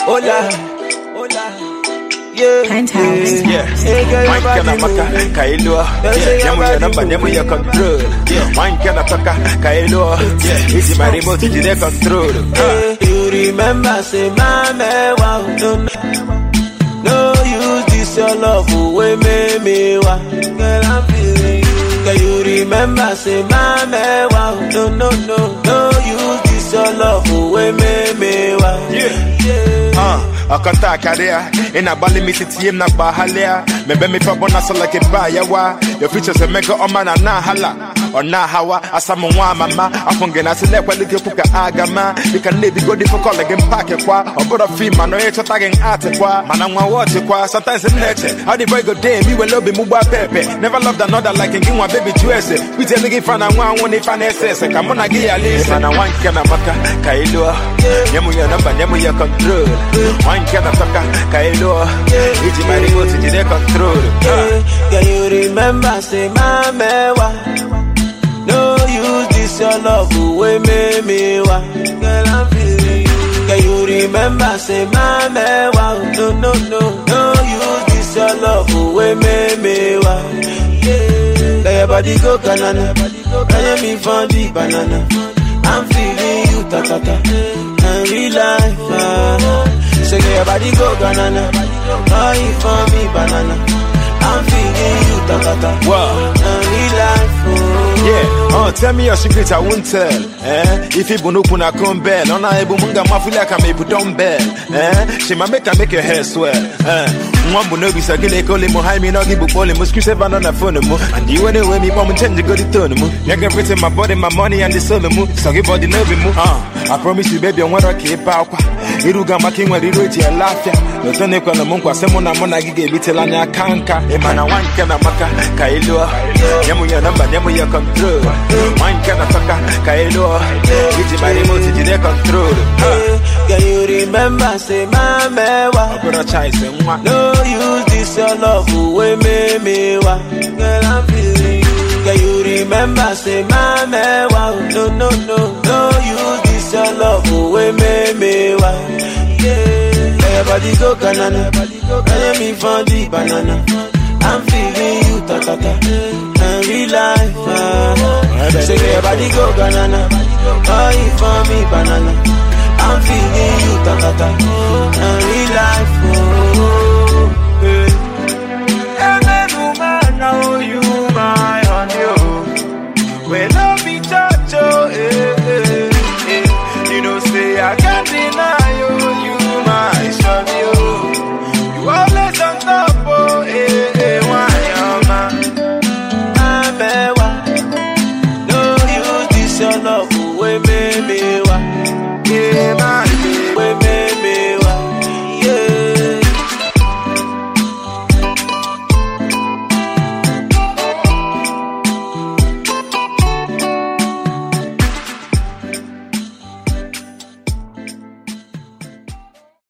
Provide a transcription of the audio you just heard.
Hola, hola. Yeah, Penthouse. yeah. Hey, girl, your Wine kana body maka moving. kailo say Nyamu your ya body namba nyamu ya moving. control Wine kana toka kailo Easy my remote jide control Hey, you remember, say, mama, wow, no, no. No use this your love away, me, me, wow. Girl, I'm feeling you. Girl, you remember, say, mama, wow, no, no, no. No use this your love away, me, me, wow. Yeah. Uh, akanta akaria ina bali mititie na bahalia mebe mi pa bona so like ba yawa your features mega oma na na hala ona hawa asamu nwa mama afunge na sile kwa like puka agama you can live go different call again pack kwa obodo fi ma no e chota gen art kwa mana nwa watch kwa sometimes in nature how the boy go day me will love mu ba pepe never loved another like in nwa baby juice we tell nigga fan na nwa won if an ss come on gi ya listen mana wan kana maka kailo nyamu ya namba nyamu ya control wan kana toka kailo iji my remote jide control Yeah, Girl, you remember, say, mama, wa. No use this your love away, me, me, wa. Girl, I'm feeling you. Girl, you remember, say, mama, wa. No, no, no, no use this your love away, me, me, wa. Yeah, let your body go banana. Let me find the banana. I'm feeling you, ta, ta, ta. And real life, ah. Say, let your body go banana. Buy it for me, banana. I'm feeling you, ta, ta, ta. Wow. And real life, oh. Yeah, uh, tell me your secret, I won't tell. Eh? If you bunu kuna kumbel, on a ebu munga mafula kama ebu dumbbell. Eh? She ma make her make your hair swell. Eh? Mwambu no bisa kile kole mo hai mi no gibu pole mo screw seven on the phone mo. And you anyway me mom change go the tone mo. You can fit my body, my money and the soul mo. So give body no be mo. Uh, I promise you baby I want to keep out. Iruga maki nwa riro iti ya lafia. Notone kwa na mungu asemo na mona gige bitela nya kanka. Emana wanke na maka kailua. Nyamu ya namba nyamu ya control. Wanke na toka kailua. Iji my remote jide control. Yeah, Girl, you remember, say, mama, wa. Abura chai se mwa. No use this your love away, me, me, wa. Girl, I'm feeling you. Girl, you remember, say, mama, wa. No, no, no, no use this your love away, me, me, wa. Yeah, let your body go banana. Let me find the banana. I'm feeling you, ta, ta, ta. And real life, ah. Say, let your body go banana. Buy